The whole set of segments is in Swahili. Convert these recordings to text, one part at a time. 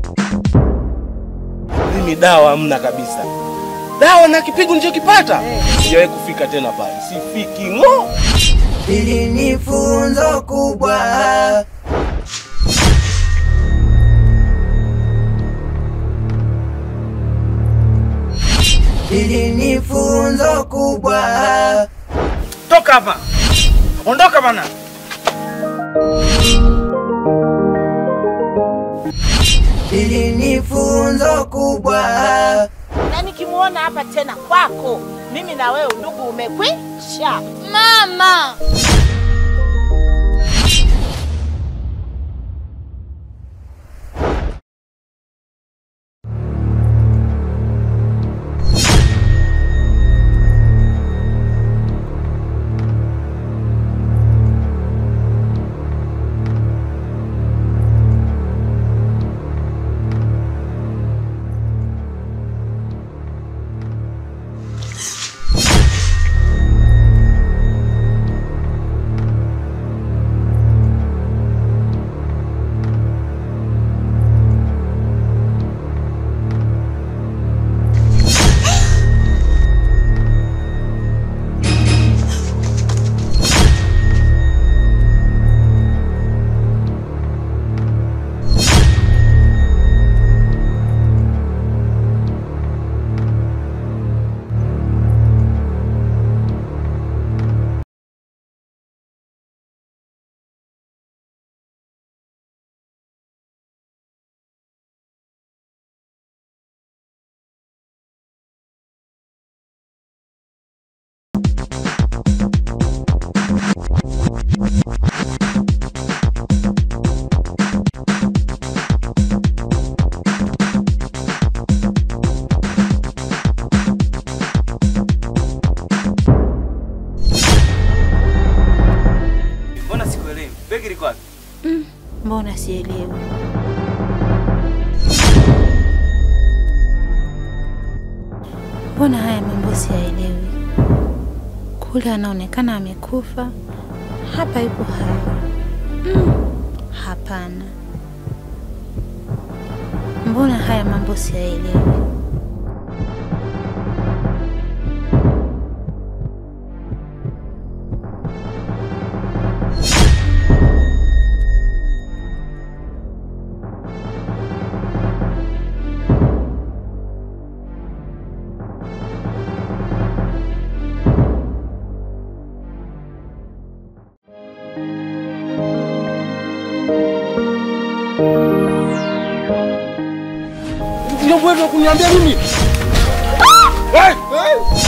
Mimi dawa hamna kabisa. Dawa na kipigo nilichokipata sijawahi kufika tena pale, sifiki ng'o. Hili ni funzo kubwa. Hili ni funzo kubwa. Toka hapa, ondoka bana. Hili ni funzo kubwa. na nikimwona hapa tena kwako, mimi na wewe ndugu umekwisha. Mama, Mbona sikuelewi? Begi liko wapi? Mbona sielewi? Mbona haya mambo siyaelewi? Kule anaonekana amekufa, hapa yupo hai. Mm, hapana. Mbona haya mambo siyaelewi? Ndio wewe kuniambia mimi? Eh, eh.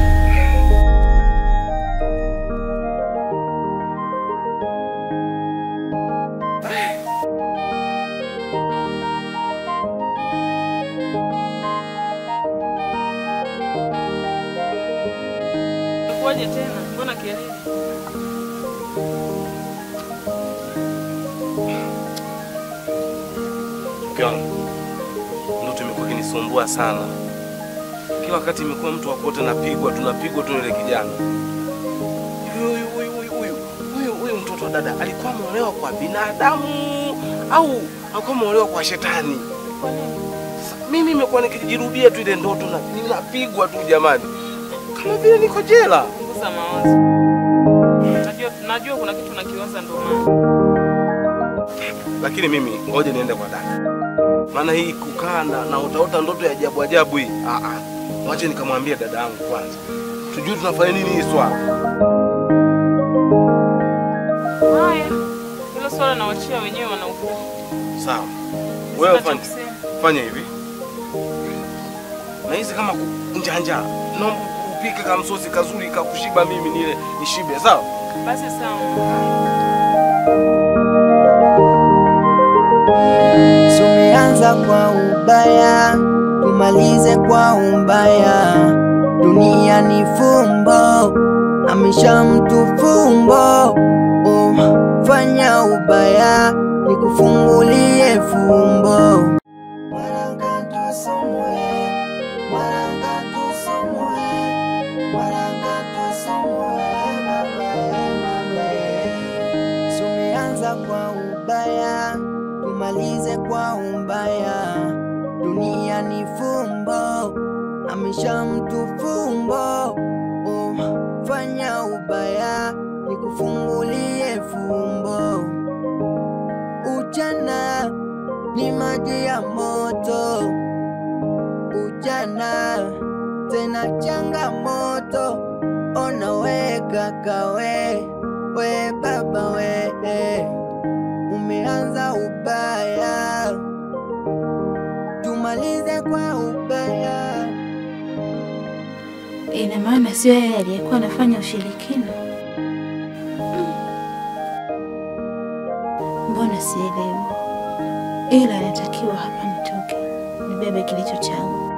Kuwaje tena? Mbona kelele? Mke wangu, ndoto imekuwa ikinisumbua sana. Kila wakati imekuwa mtu wakote napigwa, tunapigwa tu ile kijana. Hivi huyu huyu huyu huyu huyu huyu mtoto wa dada alikuwa ameolewa kwa binadamu au alikuwa ameolewa kwa shetani? Sasa mimi imekuwa nikijirudia tu ile ndoto na ninapigwa tu jamani, kama vile niko jela. Punguza mawazo. Najua, najua kuna kitu nakiwaza ndo maana. Lakini mimi ngoja niende kwa dada, maana hii kukaa na, na utaota ndoto ya ajabu ajabu hii, ah ah, wache nikamwambia dada yangu kwanza, tujue tunafanya nini hii swala. Haya. Hilo swala nawachia wenyewe wanaukuu. Sawa, wewe Sina cha fanya kusema. fanya hivi, na hizi kama njanja, naomba upike kamsosi kazuri kakushiba, mimi nile nishibe, sawa? Basi sawa. Tumeanza kwa ubaya, tumalize kwa ubaya. Dunia ni fumbo, amesha mtu fumbo. Oh, fanya ubaya, nikufungulie fumbo. Tumeanza kwa ubaya, tumalize kwa ubaya. dunia ni fumbo, amesha mtu fumbo. Oh, fanya ubaya nikufungulie fumbo. Ujana ni maji ya moto, ujana tena changamoto. Ona we kaka we, we baba we, umeanza ubaya, tumalize kwa ubaya. Ina maana sio yeye aliyekuwa anafanya ushirikina? Mbona sielewi? Ila anatakiwa hapa nitoke nibebe kilicho changu.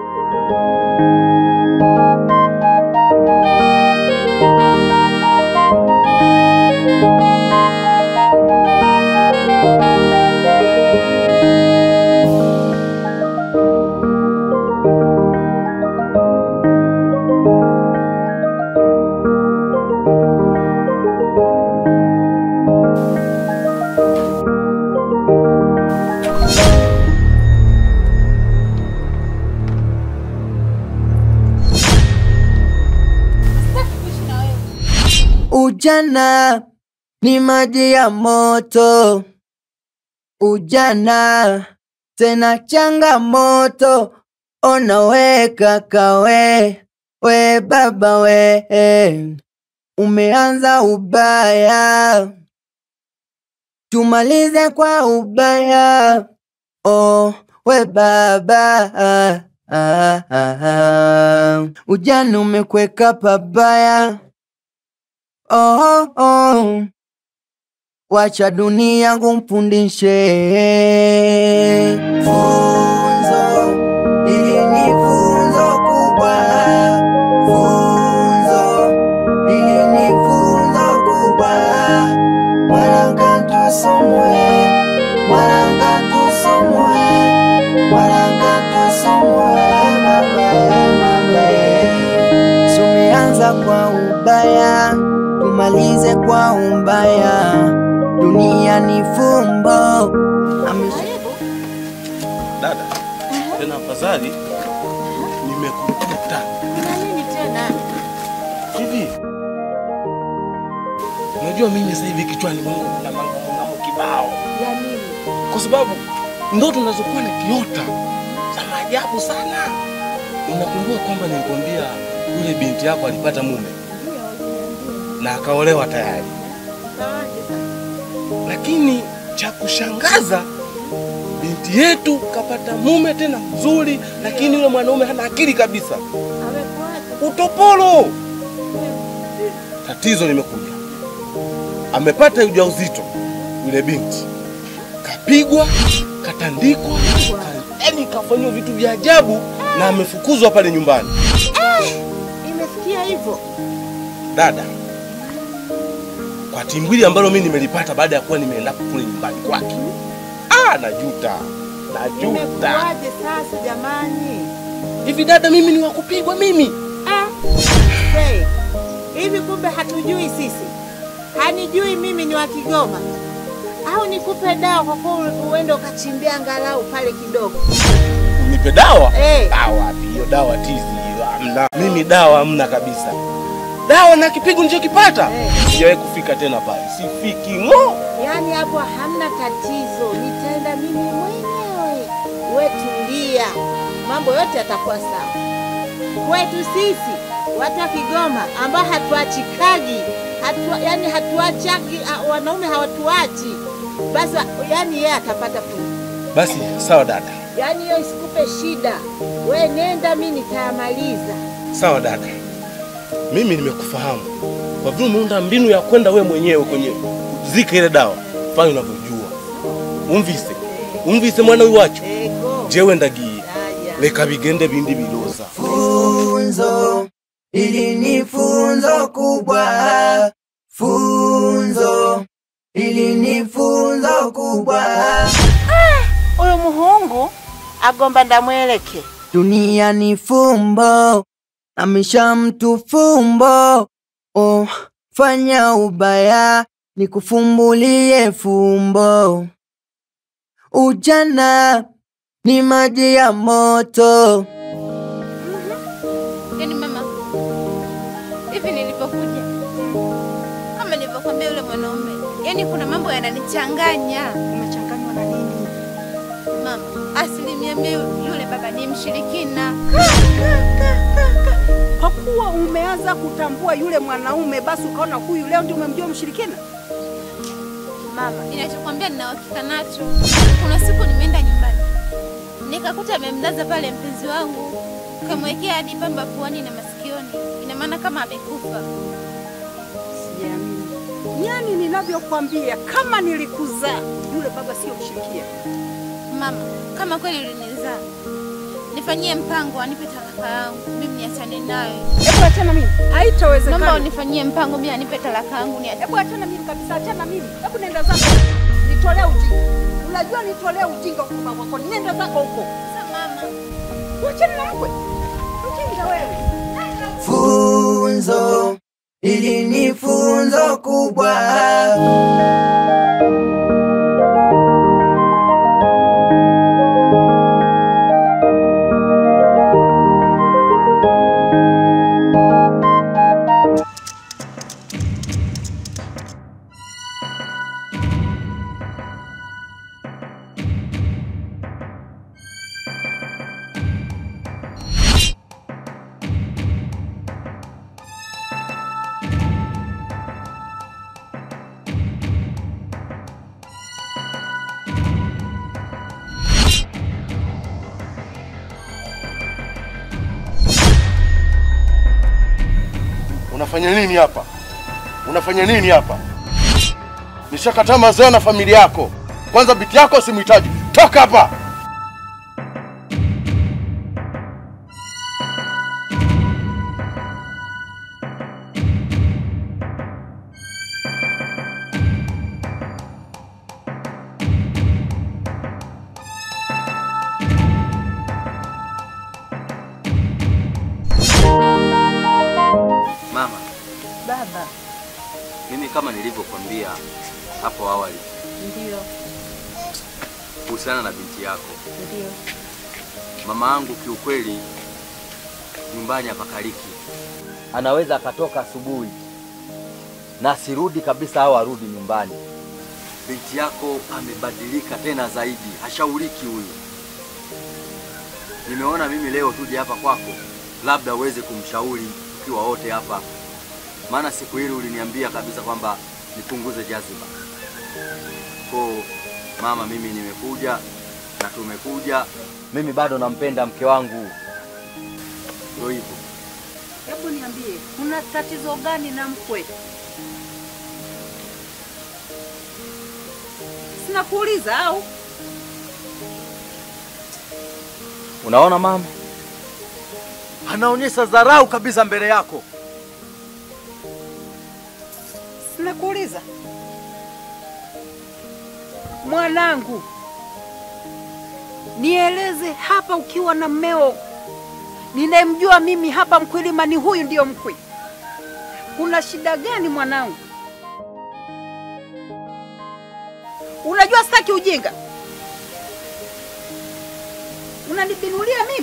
Ujana ni maji ya moto, ujana tena changamoto. Ona we kaka we, we baba we, umeanza ubaya, tumalize kwa ubaya. Oh, we baba ah, ah, ah, ah. Ujana umekweka pabaya. Oh, oh. Wacha dunia kumpundishe funzo, ili ni funzo kubwa, funzo, ili ni funzo kubwa. Mwananga tusomwe, mwananga tusomwe, mwananga tusomwe, baba mama. Tumeanza kwa ubaya, tumalize kwa ubaya. Dunia ni fumbo, amesha Dada, tena afadhali nimekukuta Kuna nini tena? hivi. Unajua mimi sasa hivi kichwani mwangu kuna mambo mambo kibao, Ya nini? kwa sababu ndoto nazokuwa nikiota za maajabu sana. Unakumbuka kwamba nilikwambia yule binti yako alipata mume na akaolewa tayari, Sawaje sasa? lakini cha kushangaza binti yetu kapata mume tena mzuri, lakini yule mwanaume hana akili kabisa, Amekuaje? utopolo. Tatizo limekuja, amepata ujauzito yule binti, kapigwa, katandikwa, ka- yaani kafanyiwa vitu vya ajabu na amefukuzwa pale nyumbani. Imefikia hivyo? Dada, kwa timbwili ambalo mimi nimelipata baada ya kuwa nimeenda kule nyumbani kwake, ah, najuta, najuta. Imekuaje sasa jamani? Hivi dada, mimi ni wakupigwa mimi? Ah, hey, hivi kumbe hatujui sisi? Hanijui mimi ni wa Kigoma au nikupe dawa kwa kuwa uende ukachimbia angalau pale kidogo? Unipe dawa? Eh. Dawa wapi hiyo? Dawa tizi hiyo, hamna. Mimi dawa hamna kabisa. Dawa na kipigo nilichokipata Eh. sijawahi kufika tena pale, sifiki ng'o. Yaani hapo hamna tatizo, nitaenda mimi mwenyewe. We tulia, mambo yote yatakuwa sawa. Kwetu sisi watu wa Kigoma ambao hatuachikaji hatu, yani hatuachaki, ah, wanaume hawatuachi, basi yani yeye atapata fungu. Basi sawa dada, Yaani hiyo isikupe shida, we nenda, mi nitayamaliza. sawa dada, mimi nimekufahamu. Kwa vile umeunda mbinu ya kwenda we mwenyewe kwenye zika ile dawa, fanya unavyojua. Umvise umvise mwana wiwacho Ego jewe ndagiye haya. leka bigende bindi biloza funzo, ili ni funzo kubwa, funzo, ili ni funzo kubwa. Huyu muhungu agomba ndamweleke Dunia ni fumbo, amesha mtu fumbo. Oh, fanya ubaya nikufumbulie fumbo. Ujana ni maji ya moto. Yaani mama, hivi nilivyokuja, kama nilivyokwambia yule mwanaume, yaani kuna mambo yananichanganya. Umechanganywa na nini? Mama, asilimia mia yule baba ni mshirikina. Kwa kuwa umeanza kutambua yule mwanaume, basi ukaona huyu leo ndio umemjua mshirikina. Mama, ninachokwambia nina uhakika nacho. Kuna siku nimeenda nyumbani nikakuta amemlaza pale mpenzi wangu, kamwekea hadi pamba puani na masikioni, ina maana kama amekufa. Siamini. Yaani ninavyokwambia, kama nilikuzaa yule baba sio mshirikina. Mama, kama kweli ulinizaa, nifanyie mpango, anipe talaka yangu, mimi niachane naye. Hebu achana mimi, Naomba haitawezekana. unifanyie mpango, mimi anipe talaka yangu, niachane. Hebu achana mimi kabisa, achana mimi. Hebu nenda zako, nitolea ujinga. Unajua nitolea ujinga kutoka kwako, nenda zako huko. Sasa mama, Uachane na mkwe, mjinga wewe. Funzo ili ni funzo kubwa. Unafanya nini hapa? Unafanya nini hapa? Nishakataa mazao na familia yako. Kwanza biti yako simhitaji. Toka hapa. Mama, Baba, mimi kama nilivyokwambia hapo awali ndio, kuhusiana na binti yako, ndio. mama yangu kiukweli nyumbani hapakaliki. Anaweza akatoka asubuhi na asirudi kabisa au arudi nyumbani. Binti yako amebadilika tena zaidi, hashauriki huyu. Nimeona mimi leo tuje hapa kwako, labda uweze kumshauri tukiwa wote hapa, maana siku hili uliniambia kabisa kwamba nipunguze jaziba. Ko mama, mimi nimekuja na tumekuja. Mimi bado nampenda mke wangu, ndio hivyo. Hebu niambie, kuna tatizo gani na mkwe? Sina kuuliza au? Unaona mama, anaonyesha dharau kabisa mbele yako. Sina kuuliza. Mwanangu, nieleze hapa ukiwa na mmeo ninayemjua mimi hapa Mkwilima ni huyu ndiyo mkwe. Kuna shida gani mwanangu? Unajua sitaki ujinga. Unanibinulia mimi?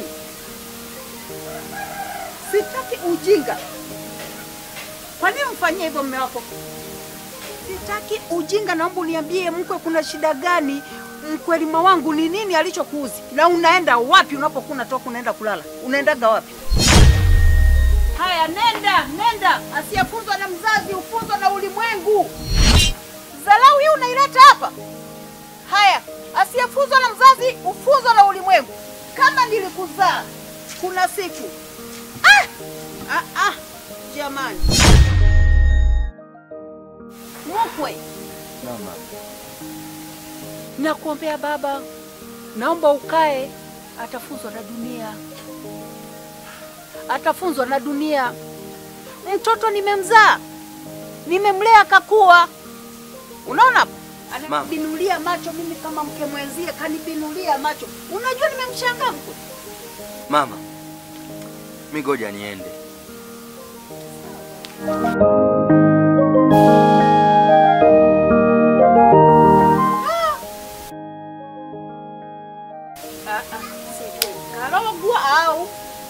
Sitaki ujinga. Kwa nini mfanyie hivyo mume wako? Sitaki ujinga, naomba uniambie mkwe, kuna shida gani? Mkwelima wangu ni nini alichokuuzi, na unaenda wapi unapokuwa unatoka unaenda kulala? Unaendaga wapi? Haya, nenda nenda, asiyefunzwa na mzazi hufunzwa na ulimwengu. Dharau hii unaileta hapa. Haya, asiyefunzwa na mzazi hufunzwa na ulimwengu. Kama nilikuzaa kuna siku ah! Ah, ah, jamani mkwe Mama, Nakuombea baba, naomba ukae. Atafunzwa na dunia, atafunzwa na dunia. Mtoto nimemzaa, nimemlea kakua. Unaona hapo, ananibinulia macho mimi kama mke mwenzie, kanibinulia macho. Unajua nimemshangaa mkwe. mama, mi ngoja niende. Ah, Karogwa au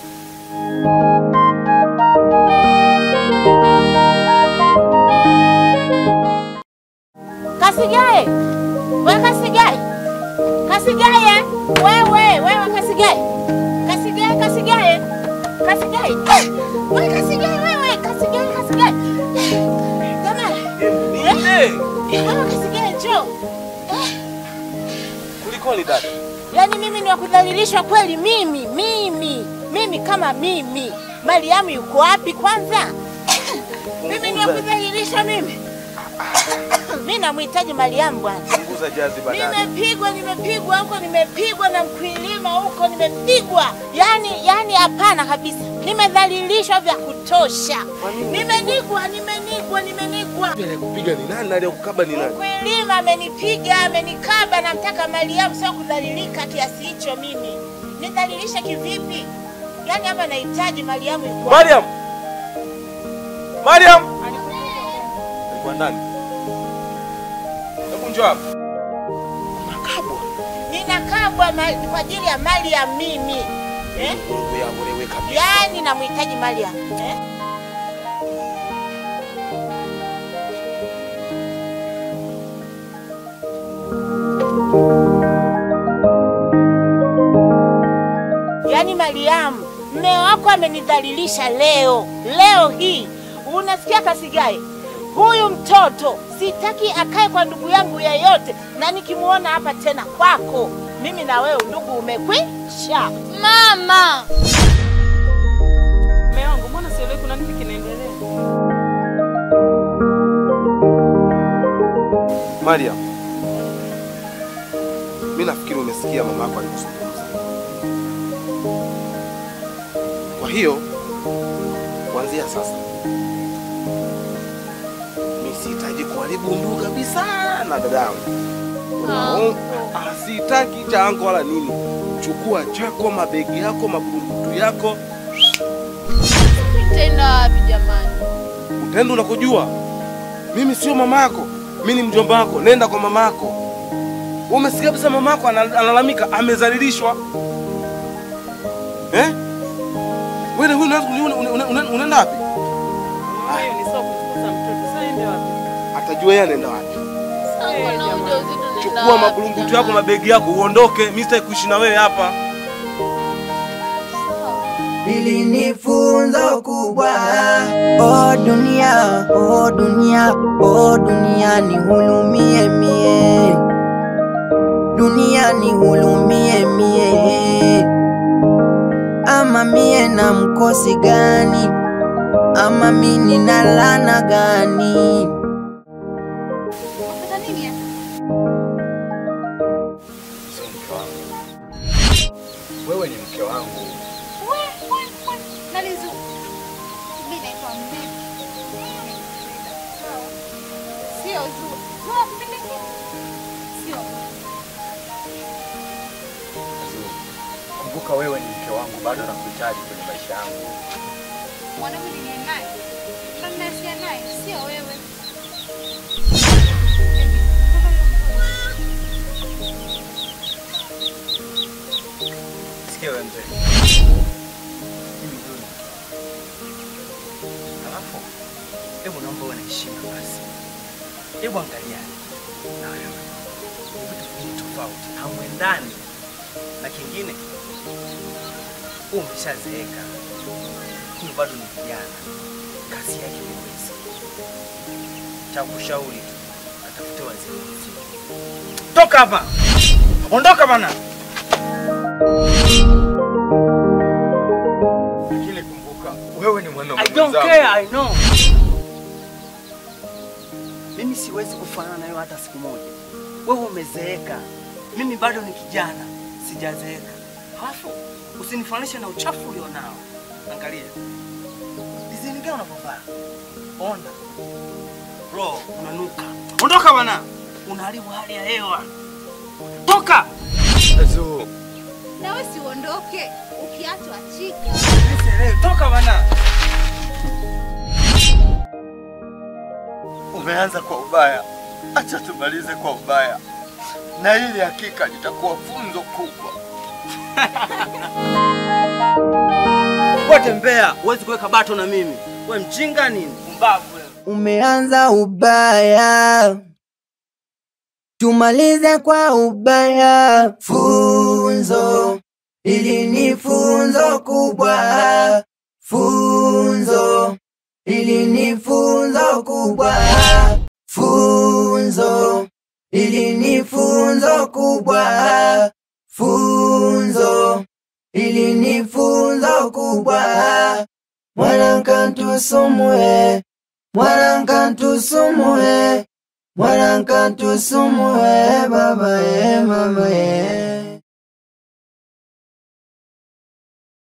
Kasigae, we Kasigae, Kasigae, wewe wewe Kasigae, Kasigae, Kasigae, Kasigae, Eh, we Kasigae, wewe Kasigae, Kasigae, Eh, jamani, Nini? wewe Kasigae, njoo. Kulikoni dada? Yaani mimi ni wakudhalilishwa kweli? Mimi mimi mimi kama mimi, Mariamu yuko wapi kwanza? Mimi ni wakudhalilishwa mimi? Mimi namhitaji Mariamu bwana. Punguza jazi badala. Nimepigwa, nimepigwa huko, nimepigwa na mkwilima huko, nimepigwa yani, yani hapana kabisa, nimedhalilishwa vya kutosha, nimenigwa, nimenigwa, nimenigwa. Aliyekupiga ni nani? Aliyekukaba ni nani? Mkwilima amenipiga, amenikaba, namtaka Mariamu, sio kudhalilika kiasi hicho. Mimi nidhalilishe kivipi? Yani hapa nahitaji Mariamu yuko wapi? Mariam! Mariam! Alikuwa ndani. Hebu njoo hapa. Nakabwa. ninakabwa ma- kwa ajili ya Mariam mimi eh? Mungu yangu wewe kabisa. Yani namhitaji Mariam eh? Yaani Mariamu, mme wako amenidhalilisha leo, leo hii. Unasikia Kasigaye? Huyu mtoto sitaki akae kwa ndugu yangu yeyote, na nikimuona hapa tena kwako, mimi na wewe ndugu umekwisha. Mama, Mume wangu, mbona sielewi kuna nini kinaendelea? Mariam. Mimi nafikiri umesikia mama yako alivyozungumza. Kwa hiyo kuanzia sasa mimi sihitaji kuharibu ndugu kabisa na dadangu. Unaona? Ah, sihitaki cha anko wala nini. Chukua chako, mabegi yako, maburungutu yako, nitaenda wapi jamani? utaenda unakojua. Mimi sio mama yako, mimi ni mjomba wako. Nenda kwa mama yako. Wewe Umesikia kabisa mama yako ana- analalamika, amezalilishwa eh? Wewe huyu unaanza kuni- una- una- una- unaenda wapi? Hiyo ni sio kumfukuza mtoto. Sasa ende wapi? Atajua yeye anaenda wapi. Sasa kuna ujauzito nenda Chukua wapi maburungutu yako, jamani? mabegi yako, uondoke. Mimi sitaki kuishi na wewe hapa. Hili ni funzo kubwa. O dunia, o dunia, o dunia nihurumie mie, dunia nihurumie mie. Ama mie na mkosi gani? Ama mi nina laana gani? Unapata nini hapa? Sio mke wangu. Wewe ni mke wangu. We, we, we. Nani Zu? Mimi naitwa Mimi. Sawa. Sio Zu. Zu unapenda nini? Sio. Azuri, Kumbuka wewe ni mke wangu, bado nakuhitaji kwenye maisha yangu. Mwanaume niliye naye. Na ninayesia naye, sio wewe. Sikia wewe mzee. Mimi ndio. Alafu, hebu naomba uwe na heshima basi. Hebu angalia. Na wewe. Ni vitu viwili tofauti. Hamwendani. Na kingine, wewe umeshazeeka. Huyu bado ni kijana. Kazi yake huwezi. Cha kushauri tu, atafute wazee wenzio. Toka hapa. Ondoka bana. Lakini kumbuka, wewe ni mwanaume I don't mwenzangu. care, I know. Mimi siwezi kufanana na wewe hata siku moja. Wewe umezeeka, mimi bado ni kijana, sijazeeka. Halafu usinifananishe na uchafu ulionao. Angalia dizaini gani unavyovaa, ona bro, unanuka. Ondoka bana, unaharibu hali ya hewa. Toka! Azu, Nawe si uondoke. Ukiachwa chika. Nisielewi. Toka bana. umeanza kwa ubaya, acha tumalize kwa ubaya, na hili hakika litakuwa funzo kubwa. Wewe tembea, huwezi kuweka bato na mimi. Wewe mjinga nini? Pumbavu wewe. Umeanza ubaya, tumalize kwa ubaya. Funzo ili ni funzo kubwa, funzo ili ni funzo kubwa, funzo ili ni funzo kubwa, funzo ili ni funzo kubwa. Mwananka tusumue Mwananka tusumue, mwananka tusumue, baba ye, mama ye.